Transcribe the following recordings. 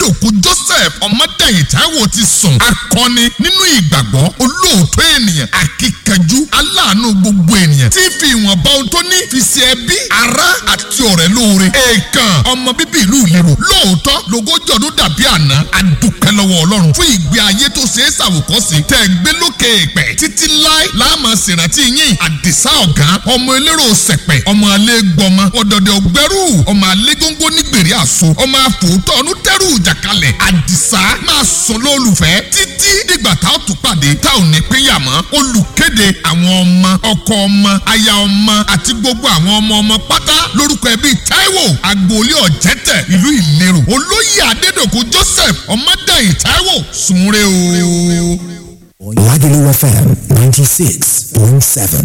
adédòkú joseph ọmọdéyìn táíwò ti sùn akọni nínú ìgbàgbọ́ olóòótọ́ ènìyàn akíkanjú aláàánú gbogbo ènìyàn tí fi ìwọ̀nba ohun tó ní fi ṣe ẹbí ará àti ọ̀rẹ́ lóore èèkàn ọmọ bíbí ìlú ìlérò lóòótọ́ lógójì ọdún dàbí àná adúpẹ́ lọ́wọ́ ọlọ́run fún ìgbé ayé tó ṣe é ṣàwòkọ́sí tẹ̀ gbé lókè èèpẹ̀ títí láé láàmú ṣèrántí yín àdìsá ọ̀gá ọmọ elérò sẹ̀pẹ̀ ọmọ alẹ́ gbọmọ ọ̀dọ̀dẹ̀ ògbẹ́rù ọmọ alẹ́ góńgó nígbèrè àṣọ ọmọ àfòótọ́ ọ̀nù tẹ́rù ìjàkalẹ̀ àdìsá máa sọ lólùfẹ́ títí dìgbà tá a tún pàdé tá ò ní pínyà mọ́ olùkéde àwọn ọmọ ọkọ ọmọ aya ọmọ àti gbogbo àwọn ọmọ ọmọ pátá lórúkọ ẹbí Táíwò agboolé ọ̀jẹ̀tẹ̀ ìlú ìlérò olóyè adédọ̀kú Joseph ọmọdéyìn Táíwò sùnre o. Lagelu FM 96.7.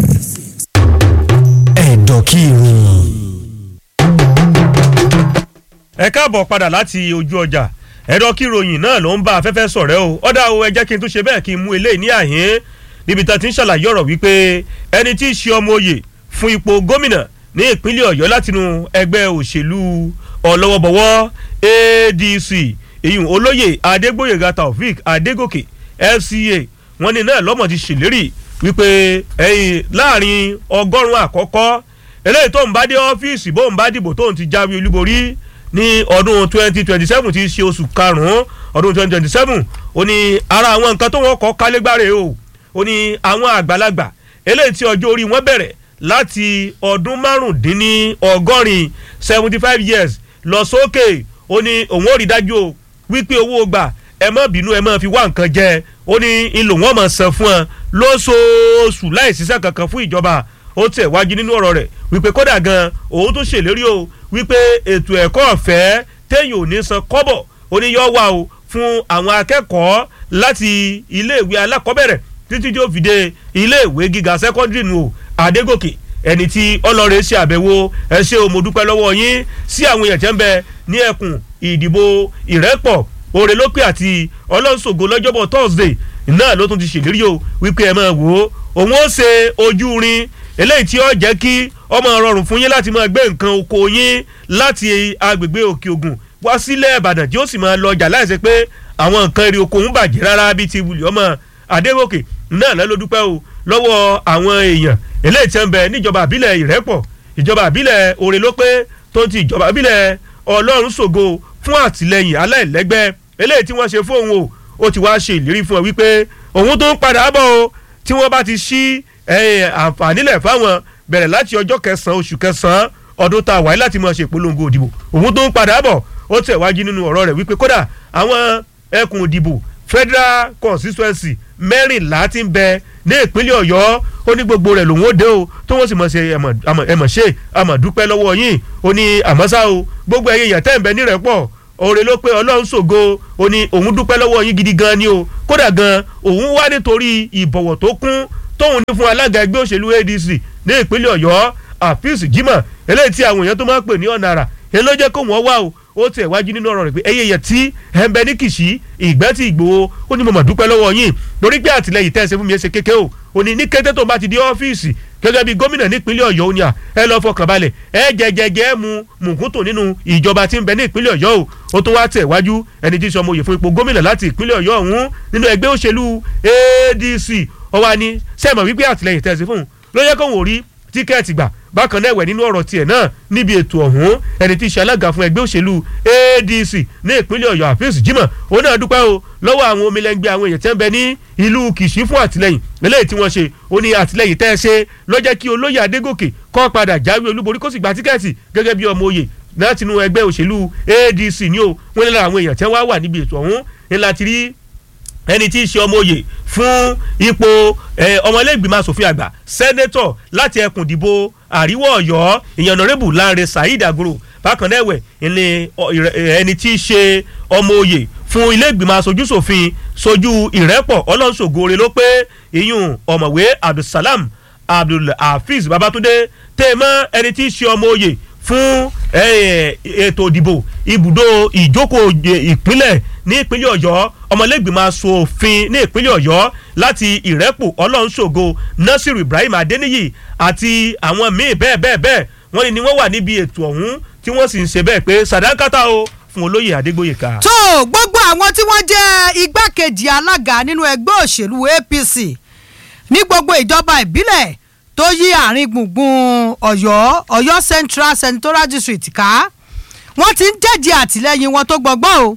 Ẹ̀dọ̀kìrì. ẹ káàbọ̀ padà láti ojú ọjà ẹ̀rọ kíròyìn náà ló ń bá afẹ́fẹ́ sọ̀rẹ́ o ọ̀dà o ẹ jẹ́ kí n tún ṣe bẹ́ẹ̀ kí n mú eléyìí ní àhín níbi tá a ti ń ṣàlàyé ọ̀rọ̀ wípé ẹni tí í ṣe ọmọ oyè fún ipò gómìnà ní ìpínlẹ̀ ọ̀yọ́ látinú ẹgbẹ́ òṣèlú ọlọ́wọ́bọ̀wọ́ ADC ìyún olóyè adégbòyèga taofik adégòkè FCA wọn ní náà lọ́mọ ti ṣèlérí wípé ẹ̀yìn láàrin ọgọ́rùn-ún àkọ́kọ́ eléyìí tó ń bá dé ọ́fíìsì bóun bá dìbò tóun ti jáwé olúborí ní ọdún twenty twenty seven ti ṣe oṣù karùn-ún ọdún twenty twenty seven ó ní ara àwọn nǹkan tó wọ́n kọ́ kálégbáre o ó ní àwọn àgbàlagbà eléyìí tí ọjọ́ orí wọn bẹ̀rẹ̀ láti ọdún márùndínní ọgọ́rin seventy five years lọ sókè ó ní òun ò rí dájú o wípé owó gbà ẹ má bínú ẹ má fi wá nǹkan jẹ ó ní ìlò wọn máa san fún ọ lóṣooṣù láì ṣiṣẹ́ kankan fún ìjọba ó tẹ̀ wájú nínú ọ̀rọ̀ rẹ̀ wípé kódà gan òun tó ṣèlérí o wípé ètò ẹ̀kọ́ ọ̀fẹ́ téèyàn ò ní san kọ́bọ̀ ó ní yọ wá o fún àwọn akẹ́kọ̀ọ́ láti iléèwé alákọ̀ọ́bẹ̀rẹ̀ títí tí ó fi dé iléèwé gíga sẹ́kọ́ndírì nù o Adégòkè ẹni tí ọlọ́rẹ̀ ṣe àbẹ̀wò ẹ ṣé o mo dúpẹ́ lọ́wọ́ yín sí àwọn èèyàn tẹ́ ń bẹ ní ẹkùn ìdìbò ìrẹ́pọ̀ òrèlópè àti ọlọ́sọ̀gò lọ́jọ́bọ̀ Thursday náà ló tún ti ṣèlérí o wípé ẹ máa wò ó òun ó ṣe ojú rin eléyìí tí ó jẹ́ kí ọmọ rọrùn fún yín láti máa gbé nǹkan oko yín láti agbègbè òkè ògùn wá sílẹ̀ ìbàdàn tí ó sì máa lọ ọjà láìsí pé àwọn nǹkan èrè oko ń bàjẹ́ rárá bíi ti wùlì ọmọ adégòkè náà lọ́ ló dúpẹ́ o lọ́wọ́ àwọn èèyàn eléyìí tí ń bẹ níjọba àbílẹ̀ ìrẹ́pọ̀ ìjọba àbílẹ̀ òrèlópé tó ti ìjọba àbílẹ̀ ọlọ́run ṣògo fún àtìlẹyìn aláìlẹ́gbẹ́ eléyìí tí wọ́n ṣe fún òun o ó ti wá ṣe ìlérí fún ọ wípé òun tó ń padà bọ̀ o tí wọ́n bá ti ṣí àǹfààní lẹ̀ fáwọn bẹ̀rẹ̀ láti ọjọ́ kẹsàn-án oṣù kẹsàn-án ọdún tá a wáyé láti máa ṣe ìpolongo òdìbò òun tó ń padà bọ̀ ó tẹ̀ wájú nínú ọ̀rọ̀ rẹ̀ wípé kódà àwọn ẹkùn òdìbò federal constituency mẹ́rìnlá ti ń bẹ ní ìpínlẹ̀ ọ̀yọ́ ó ní gbogbo rẹ̀ lòun ó dé o tó wọ́n sì mọ̀ ṣe ẹ̀mọ̀ ṣe àmọ̀ dúpẹ́ lọ́wọ́ yín ó ní àmọ́sá o gbogbo ẹ̀yẹ èèyàn tẹ́ ń bẹ nírẹ̀pọ̀ òrè ló pé ọlọ́run ṣògo ó ní òun dúpẹ́ lọ́wọ́ yín gidi gan ni o kódà gan òun wá nítorí ìbọ̀wọ̀ tó kún tóun ní fún alága ẹgbẹ́ òṣèlú ADC ní ìpínlẹ̀ ọ̀yọ́ àfíìsì jimoh eléyìí tí àwọn èèyàn tó máa ń pè ní ọ̀nà àrà èyí ló jẹ́ kó wọ́n wá o ó tẹ̀ wájú nínú ọ̀rọ̀ rẹ̀ pé ẹyẹ yẹ tí ẹ̀ ń bẹ ní kìsì ìgbẹ́ tí ìgbòho ó ní mo mà dúpẹ́ lọ́wọ́ yín lórí pé àtìlẹyìn tẹ́ ẹ ṣe fún mi ẹ ṣe kéke o ó ní ní kété tó bá ti di ọ́fíìsì gẹ́gẹ́ bí gómìnà nípínlẹ̀ ọ̀yọ́ ó ní à ẹ lọ fọkàn balẹ̀ ẹ jẹjẹjẹ mu mùkúntù nínú ìjọba tí ń bẹ ní ìpínlẹ̀ ọ̀yọ́ o ó tún wá tẹ̀ wájú ẹni tí sọmọ òye fún ipò gómìnà láti ìpínlẹ̀ ọ̀yọ́ ọ̀hún nínú ẹgbẹ́ òṣèlú ADC ó wá ní sẹ́mọ̀ wípé àtìlẹyìn tẹ́ ẹ ṣe fún un ló yẹ kóun ò rí tíkẹ́ẹ̀tì gbà bákan náà ẹ̀wẹ̀ nínú ọ̀rọ̀ tiẹ̀ náà níbi ètò ọ̀hún ẹni tí í ṣe alága fún ẹgbẹ́ òṣèlú ADC ní ìpínlẹ̀ ọ̀yọ́ àfíìs jimoh òun náà dúpẹ́ o lọ́wọ́ àwọn omilẹ́ngbẹ́ àwọn èèyàn tí wọ́n bẹ ní ìlú kìṣí fún àtìlẹyìn eléyìí tí wọ́n ṣe ó ní àtìlẹyìn tẹ́ ẹ ṣe ló jẹ́ kí olóyè adégòkè kó padà jáwé olúborí kó sì gba tíkẹ́ẹ̀tì gẹ́gẹ́ bí ọmọ oyè láti inú ẹgbẹ́ òṣèlú ADC ni o wọ́n ní lára àwọn èèyàn tí wọ́n wà níbi ètò ọ̀hún ńlá ti rí ẹni tí í ṣe ọmọ oyè fún ipò ọmọlẹ́gbìmọ̀ asòfin àgbà sẹ́nẹ́tọ̀ láti ẹkùn ìdìbò àríwá ọ̀yọ́ ìyẹn ọ̀nàrẹ́bù Lánrè Saheed Agoro bákan náà ẹ̀wẹ̀ ẹni tí í ṣe ọmọ oyè fún ilé ìgbìmọ̀ aṣojúṣòfin sojú ìrẹ́pọ̀ ọlọ́sọ̀gọ́rẹ́ ló pé ìyún ọ̀mọ̀wé Abdulsalam Abdulhafiz Babatunde tèmọ́ ẹni tí í ṣe ọmọ oyè fún ètò ìdìbò ibùdó ìjókòó ìpínlẹ̀ ní ìpínlẹ̀ ọ̀yọ́ ọmọlẹ́gbìmọ̀ asòfin ní ìpínlẹ̀ ọ̀yọ́ láti ìrẹ́pò ọlọ́nṣògo nasiru ibrahim adeniyi àti àwọn míì bẹ́ẹ̀ bẹ́ẹ̀ bẹ́ẹ̀ wọ́n ní ni wọ́n wà níbi ètò ọ̀hún tí wọ́n sì ń ṣe bẹ́ẹ̀ pé sàdákàtà o fún olóyè adégbòyèká. tó gbogbo àwọn tí wọ́n jẹ́ igbákejì alága nínú ẹgbẹ́ òṣèlú apc ní gbogbo ìjọba ìbílẹ̀ tó yí àárín gbùngbùn ọ̀yọ́ ọ̀yọ́ central senatorial district ká wọ́n ti ń jẹ́jẹ́ àtìlẹ́yìn wọn tó gbọgbọ́n o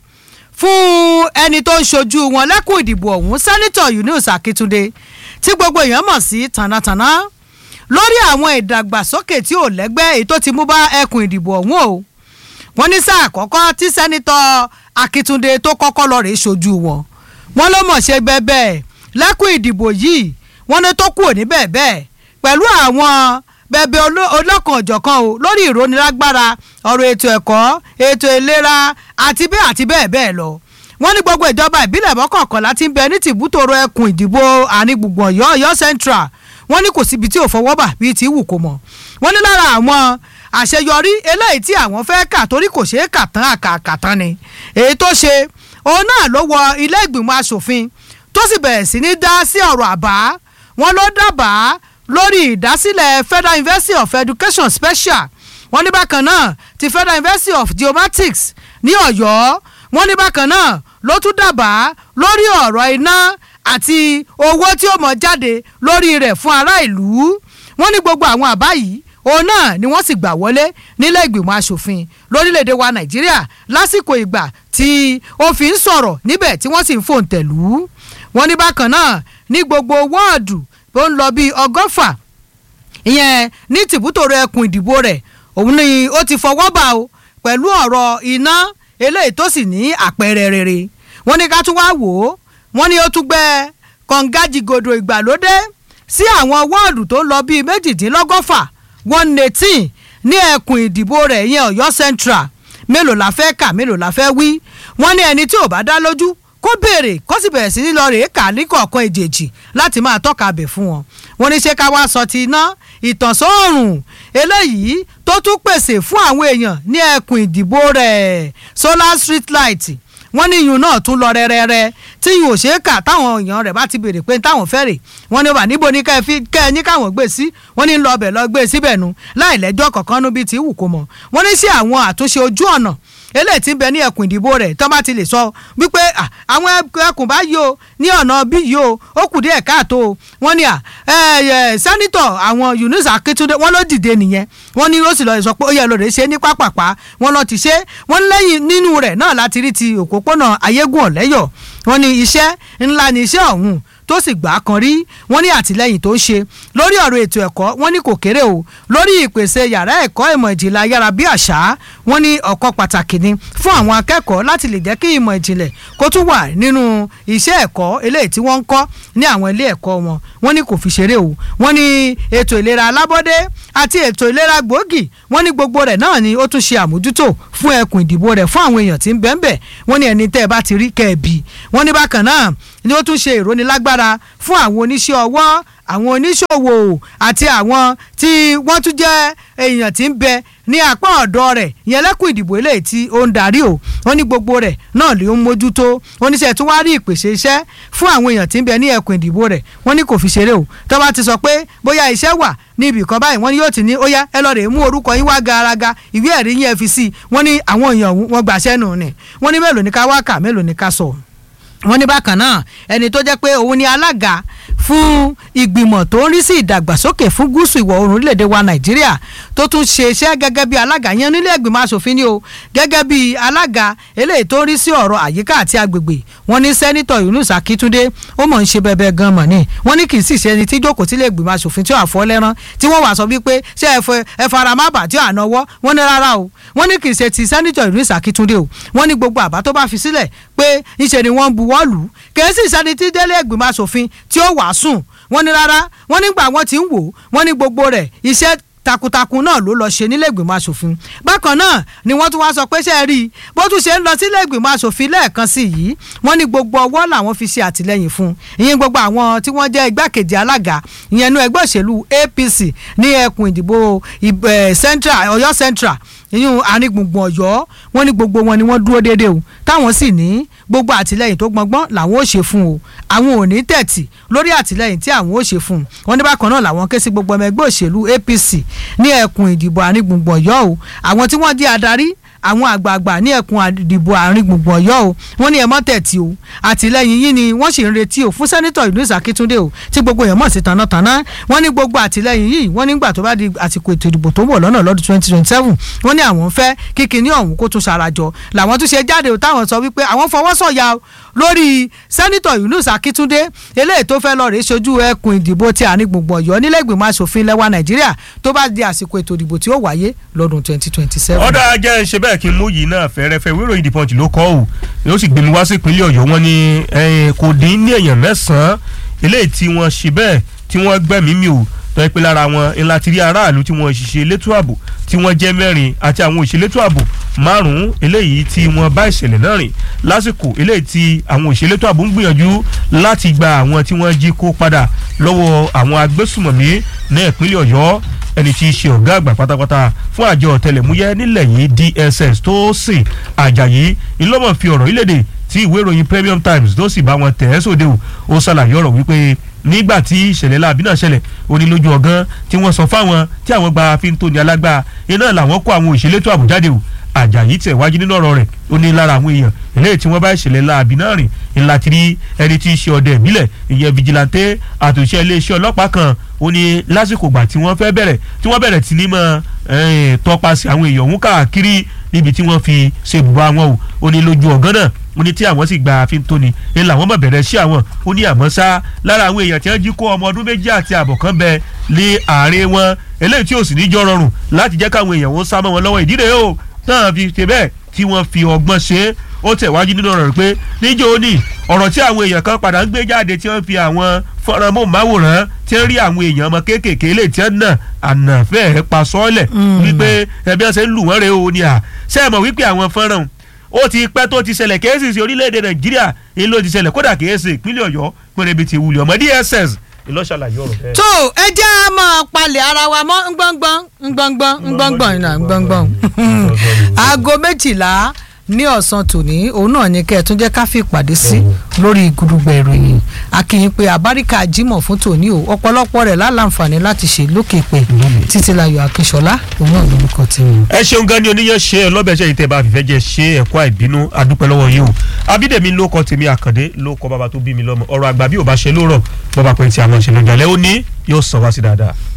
fún ẹni tó ń ṣojú wọn lẹ́kùn ìdìbò ọ̀hún sẹ́nitọ̀ yunus akíntúndé tí gbogbo èèyàn mọ̀ sí tànàtànà lórí àwọn ìdàgbàsókè tí ò lẹ́gbẹ́ èyí tó ti mú bá ẹkùn ìdìbò ọ̀hún o wọ́n ní sáà àkọ́kọ́ tí sẹ́nitọ́ akíntúndé tó kọ́kọ́ lọ rèé ṣojú wọn wọ́n ló mọ̀ ṣe bẹ́ẹ̀ lẹ́kùn ìdìbò yìí wọ́n ní tó kúrò níbẹ̀ bẹ́ẹ̀ pẹ̀lú àwọn bẹ̀bẹ̀ ọlọ́kan ọ̀jọ̀kan o lórí ìrónilágbára ọ̀rọ̀ ètò ẹ̀kọ́ ètò ìlera àti bẹ́ẹ̀ àti bẹ́ẹ̀ bẹ́ẹ̀ lọ wọ́n ní gbogbo ìjọba ìbílẹ̀ mọ́kànkànlá ti ń bẹ ní tìbútòrò ẹkùn ìdìbò àárín gbùngbùn ọ̀yọ́ ọ̀yọ́ central wọ́n ní kò síbi tí ò fọwọ́ bà bíi ti wù kó mọ̀ wọ́n ní lára àwọn àṣeyọrí eléyìí tí àwọn fẹ́ kà torí kò ṣeé kà tán àkàkà tán ni èyí tó ṣe òun náà ló wọ ilé ìgbìmọ̀ asòfin tó sì bẹ̀rẹ̀ sí ní dá sí ọ̀rọ̀ àbá wọn ló dábàá lórí ìdásílẹ̀ federal university of education special wọ́n ní bákan náà ti federal university of geomatics ní ọ̀yọ́ wọ́n ní bákan náà ló tún dábàá lórí ọ̀rọ̀ iná àti owó tí ó mọ̀ jáde lórí rẹ̀ fún ará ìlú wọ́n ní gbogbo àwọn àbá yìí òun náà ni wọ́n sì gbà wọlé nílé ìgbìmọ̀ asòfin lórílẹ̀‐èdè wa nàìjíríà lásìkò ìgbà tí ó fi ń sọ̀rọ̀ níbẹ̀ tí wọ́n sì ń fòǹtẹ̀lú wọ́n ní bákan náà ní gbogbo wọ́ọ̀dù tó ń lọ bíi ọgọ́fà ìyẹn ní tìbútòrò ẹkùn ìdìbò rẹ̀ òun ni ó ti fọwọ́ bà o pẹ̀lú ọ̀rọ̀ iná eléyìí tó sì ní àpẹẹrẹ rere wọ́n ní ká tún wá wò ó wọ́n ní ó tún gbẹ kọ̀ǹgájìgòdò ìgbàlódé sí àwọn wọ́ọ̀dù tó ń lọ bíi méjìdínlọ́gọ́fà one eighteen ní ẹkùn ìdìbò rẹ̀ ìyẹn ọ̀yọ́ central mélòó la fẹ́ kà mélòó la fẹ́ wí wọ́n ní ẹni tí ò bá dá lójú kó béèrè kó sì bẹ̀rẹ̀ sí ní lọ rèé kà ní kọ̀ọ̀kan èjèèjì láti máa tọ́ka bẹ̀ fún wọn wọ́n ní ṣé ká wá sọ ti iná ìtànsóòrùn eléyìí tó tún pèsè fún àwọn èèyàn ní ẹkùn ìdìbò rẹ̀ solar street light wọ́n ní iyùn náà tún lọ rẹ́rẹ́rẹ́ tí iyùn ò ṣeé kà táwọn èèyàn rẹ̀ bá ti béèrè pé táwọn fẹ́ rè wọ́n ní wà níbo ní kẹ́ ẹ ní káwọn gbé sí wọ́n ní lọ ọbẹ̀ lọ gbé síbẹ̀ nu láì lẹ́jọ́ kankan nú bíi ti wù kó mọ̀ wọ́n ní sí àwọn àtúnṣe ojú ọ̀nà eléyìí tí ń bẹ ní ẹkùn ìdìbò rẹ̀ tó bá ti lè sọ wípé àwọn ẹkùn báyìí o ní ọ̀nà bí yìí o ó kù díẹ̀ káàtó o wọ́n ní sẹ́nitọ̀ àwọn Yunus Akíntúndé wọ́n ló dìde nìyẹn wọ́n ní ó sì lọ sọ pé ó yẹ lóore ṣe ní pápápá wọ́n lọ ti ṣe wọ́n lẹ́yìn nínú rẹ̀ náà láti rí ti òpópónà ayégún ọ̀lẹ́yọ̀ wọ́n ní iṣẹ́ ńlá ni iṣẹ́ ọ̀hún tó sì gbà á kan rí wọ́n ní àtìlẹ́yìn tó ń ṣe lórí ọ̀rọ̀ ètò ẹ̀kọ́ wọ́n ní kò kéré o lórí ìpèsè yàrá ẹ̀kọ́ ìmọ̀ ìjìnlẹ̀ ayára bí àṣá wọ́n ní ọ̀kan pàtàkì ni fún àwọn akẹ́kọ̀ọ́ láti lè jẹ́ kí ìmọ̀ ìjìnlẹ̀ kó tún wà nínú iṣẹ́ ẹ̀kọ́ eléyìí tí wọ́n ń kọ́ ní àwọn ilé ẹ̀kọ́ wọn wọ́n ní kò fi ṣeré o wọ́n ní ètò ìlera alábọ́dé àti ètò ìlera gbòógì wọ́n ní gbogbo rẹ̀ náà ni ó tún ṣe àmójútò fún ẹkùn ìdìbò rẹ̀ fún àwọn èèyàn tí ń bẹ́ẹ̀ bẹ́ẹ̀ wọ́n ní ẹni tẹ́ ẹ bá ti rí kẹ́ẹ̀bì wọ́n ní bákan náà ni ó tún ṣe ìrónilágbára fún àwọn oníṣẹ́ ọwọ́ àwọn oníṣòwò àti àwọn tí wọ́n tún jẹ́ èèyàn tí ń bẹ ní apá ọ̀dọ́ rẹ̀ ìyẹn lẹ́kùn ìdìbò eléyìí tí ó ń darí o wọ́n ní gbogbo rẹ̀ náà ló ń mójútó oníṣẹ́ tí wọ́n á rí ìpèsè iṣẹ́ fún àwọn èèyàn tí ń bẹ ní ẹkùn ìdìbò rẹ̀ wọ́n ní kò fi ṣeré o tó bá ti sọ pé bóyá iṣẹ́ wà ní ibì kan báyìí wọ́n ní yóò ti ní ó yá ẹ lọ rè mú orúkọ yín wá garaga ìwé ẹ̀rí yín ẹ fi sí i wọ́n ní àwọn èèyàn wọn gbàṣẹ́ nù ni wọ́n ní mélòó ní ká wá kà mélòó ní ká sọ wọ́n ní bákan náà ẹni tó jẹ́ pé òun ni alága fún ìgbìmọ̀ tó ń rí sí ìdàgbàsókè fún gúúsù ìwọ̀ oòrùn orílẹ̀-èdè wa nàìjíríà tó tún ṣe iṣẹ́ gẹ́gẹ́ bí alága yẹn nílé ìgbìmọ̀ asòfin ni o gẹ́gẹ́ bí alága eléyìí tó ń rí sí ọ̀rọ̀ àyíká àti agbègbè wọ́n ní sẹ́nitọ̀ yunus akíntúndé ó mọ̀ ń ṣe bẹ́ẹ̀ bẹ́ẹ̀ gan mọ̀ ni wọ́n ní kì í sì ṣe ẹni tí jókòó sílé ìgbìmọ̀ asòfin tí ó àfọ́ lẹ́rán tí wọ́n wà sọ wípé ṣé ẹ fara má bà tí ó ànáwọ́ wọ́n ní rárá o wọ́n ní kì í ṣe ti sẹ́nitọ̀ yunus akíntúndé o wọ́n ní gbogbo àbá tó bá fi sílẹ̀ pé ńṣe ni wọ́n ń buwọ́ lù ú kì í sì ṣẹni tí délé ìgbìmọ̀ asòfin tí ó wàá sùn wọ́n ní rárá wọ́n nígbà wọ́n ti ń wò wọ́n ní gbogbo rẹ̀ iṣẹ́ takuntakun náà ló lọ ṣe nílé ìgbìmọ̀ asòfin bákan náà ni wọ́n tún wá sọ pé ṣe é rí i bó tún ṣe ń lọ sílé ìgbìmọ̀ asòfin lẹ́ẹ̀kan sí yìí wọ́n ní gbogbo ọwọ́ làwọn fi ṣe àtìlẹ́yìn fún ìyẹn gbogbo àwọn tí wọ́n jẹ́ igbákejì alága ìyẹn inú ẹgbẹ́ òṣèlú APC ní ẹkùn ìdìbò central Ọ̀yọ́ central ìyún àrígbùngbùn Ọ̀yọ́ wọ́n ní gbogbo wọn ni wọ́n dúró déédéé o táwọn sì ní gbogbo àtìlẹ́yìn tó gbọngbọ́n làwọn ò ṣe fún o àwọn ò ní tẹ̀tì lórí àtìlẹ́yìn tí àwọn ò ṣe fún un wọ́n ní bákan náà làwọn ké sí gbogbo ọmọ ẹgbẹ́ òṣèlú APC ní ẹkùn ìdìbò àrígbùngbùn Ọ̀yọ́ o àwọn tí wọ́n jẹ́ adarí àwọn àgbààgbà ní ẹkùn àdìbò àárín gbùngbùn ọ̀yọ́ o wọ́n ní ẹ mọ́ tẹ̀tì o àtìlẹ́yìn yìí ni wọ́n sì ń retí o fún sẹ́nitọ̀ Yunus Akíntúndé o tí gbogbo èèyàn mọ̀ sí tanátaná wọ́n ní gbogbo àtìlẹ́yìn yìí wọ́n nígbà tó bá di àsìkò ètò ìdìbò tó ń bọ̀ lọ́nà lọ́dún twenty twenty seven wọ́n ní àwọn fẹ́ kí kinní ọ̀hún kó tún ṣarajọ làwọn tún ṣe jáde o táwọn sọ wípé àwọn fọwọ́sọ̀yà lórí sẹ́nitọ̀ Yunus Akíntúndé eléyìí tó fẹ́ lọ rèé ṣojú ẹkùn ìdìbò ti àárín gbùngbùn ọ̀yọ́ nílẹ̀ ìgbìmọ̀ asòfin lẹ́wà Nàìjíríà tó bá di àsìkò ètò ìdìbò tí ó wáyé lọ́dún twenty twenty seven. ọ̀dà jẹ́ ń ṣe bẹ́ẹ̀ kí n mú yìí náà fẹ́rẹ́fẹ́ wíìrò ìdí pọ́ǹtì ló kọ́ ò yóò sì gbé mi wá sí ìpínlẹ̀ ọ̀yọ́ wọn ni kò dín ní èèyàn mẹ́sàn-án eléyìí tí wọ́n ṣe bẹ́ẹ̀ tí wọ́n gbẹ̀mí mi ò tọ́ ẹ pé lára wọn ńlá ti rí aráàlú tí wọ́n ṣiṣẹ́ elétò ààbò tí wọ́n jẹ́ mẹ́rin àti àwọn òṣèlétò ààbò márùn-ún eléyìí tí wọ́n bá ìṣẹ̀lẹ̀ náà rìn lásìkò eléyìí tí àwọn òṣèlétò ààbò ń gbìyànjú láti gba àwọn tí wọ́n jí kó padà lọ́wọ́ àwọn agbésùmọ̀mí ní ìpínlẹ̀ ọ̀yọ́ ẹni tí í ṣe ọ̀gá àgbà pátápátá fún àjọ ọ̀tẹlẹ̀múyẹ́ nílẹ̀ yìí DSS tó sìn Àjàyí ìlọ́mọ̀ fi ọ̀rọ̀ ìlédè tí ìwé ìròyìn Premium Times tó sì bá wọn tẹ̀ ẹ́ sóde o ó ṣàlàyé ọ̀rọ̀ wípé nígbà tí ìṣẹ̀lẹ̀ láabi náà ṣẹlẹ̀ ó ní lójú ọ̀gán tí wọ́n sọ fáwọn tí àwọn gba fi ń tóni alágbá iná làwọn kó àwọn òṣèlétò àbújáde o Àjàyí tẹ̀ wájú nínú ọ̀rọ̀ rẹ̀ ó ní lára àwọn èèyàn eléyìí tí wọ́n bá ìṣẹ̀lẹ̀ láabi náà rìn ńlá ti rí ẹni tí í ṣe ọdẹ ìbílẹ̀ ìyẹn vigilante àtòṣe iléeṣẹ́ ọlọ́pàá kan ó ní lásìkò gbà tí wọ́n fẹ́ bẹ̀rẹ̀ tí wọ́n bẹ̀rẹ̀ tí ní mọ́ tọpasẹ̀ àwọn èèyàn òun káàkiri níbi tí wọ́n fi ṣe bùbá wọn o ó ní lójú ọ̀gán náà ó ní tí àwọn sì gba àfin tóni ń làwọn mọ̀ bẹ̀rẹ̀ sí àwọn ó ní àmọ́ sá lára àwọn èèyàn tí wọ́n jí kó ọmọ ọdún méjì àti àbọ̀ kan bẹ lé àárín wọn eléyìí tí ò sì ní jọ rọrùn láti jẹ́ káwọn èèyàn ó sá mọ́ wọn lọ́wọ́ ìdí rèé o náà fi ṣe bẹ́ẹ̀ tí wọ́n fi ọgbọ́n ṣe é ó tẹ̀wájú nínú ọ̀rọ̀ pé níjó ó ní ọ̀rọ̀ tí àwọn èèyàn kan padà ń gbé jáde tí wọ́n fi àwọn fọ́nrán mọ́ọ̀máwòrán tí ń rí àwọn èèyàn ọmọ kéékèèké lè tí wọ́n nà ànàfẹ́ pa sọ́ọ̀lẹ̀ wípé ẹbí ọ̀sẹ̀ ń lù wọ́n rè ó ní à ṣé ẹ mọ̀ wípé àwọn fọ́nrán ó ti pẹ́ tó ti ṣẹlẹ̀ kéésì sí orílẹ̀-èdè nàìjíríà èyí ló ti ṣẹlẹ̀ kódà kéésì ìpínlẹ̀ ọ̀yọ́ pẹ̀lẹ́bí ti wulẹ̀ ọmọ DSS ìlọ́ṣàlàyé ọ̀rọ̀ bẹ́ẹ̀. tó ẹ jẹ́ a máa palẹ̀ ara wa mọ́ ngbọ́ngbọ́n ngbọ́ngbọ́n ngbọ́ngbọ́n iná ngbọ́ngbọ́n aago méjìlá ní ọ̀sán tòní òun náà ni kẹ́ ẹ̀ tún jẹ́ ká fi ìpàdé sí lórí gudugbẹ̀ ìròyìn akínyìn pé àbáríkà Jímọ̀ fún tòní o ọ̀pọ̀lọpọ̀ rẹ̀ láǹfààní láti ṣe lókè pé títílayọ̀ akínṣọlá òun náà lórúkọ tí wọn. ẹ ṣeun gan ni oníyàn ṣe ọlọ́bẹ̀ ṣe ìtẹ̀ bá fìfẹ́ jẹ ṣe ẹ̀kọ́ àìbínú adúpẹ́ lọ́wọ́ yìí o abídèmí ló kọ tèmi àkàndé ló kọ bàbá tó bí mi lọ́mọ ọ̀rọ̀ àgbà bí ò bá ṣe lórọ̀ bọ́ba pẹ̀ tí a mọ̀ ṣe lọ́jọ́ alẹ́ ó ní yóò sọ wá sí dáadáa.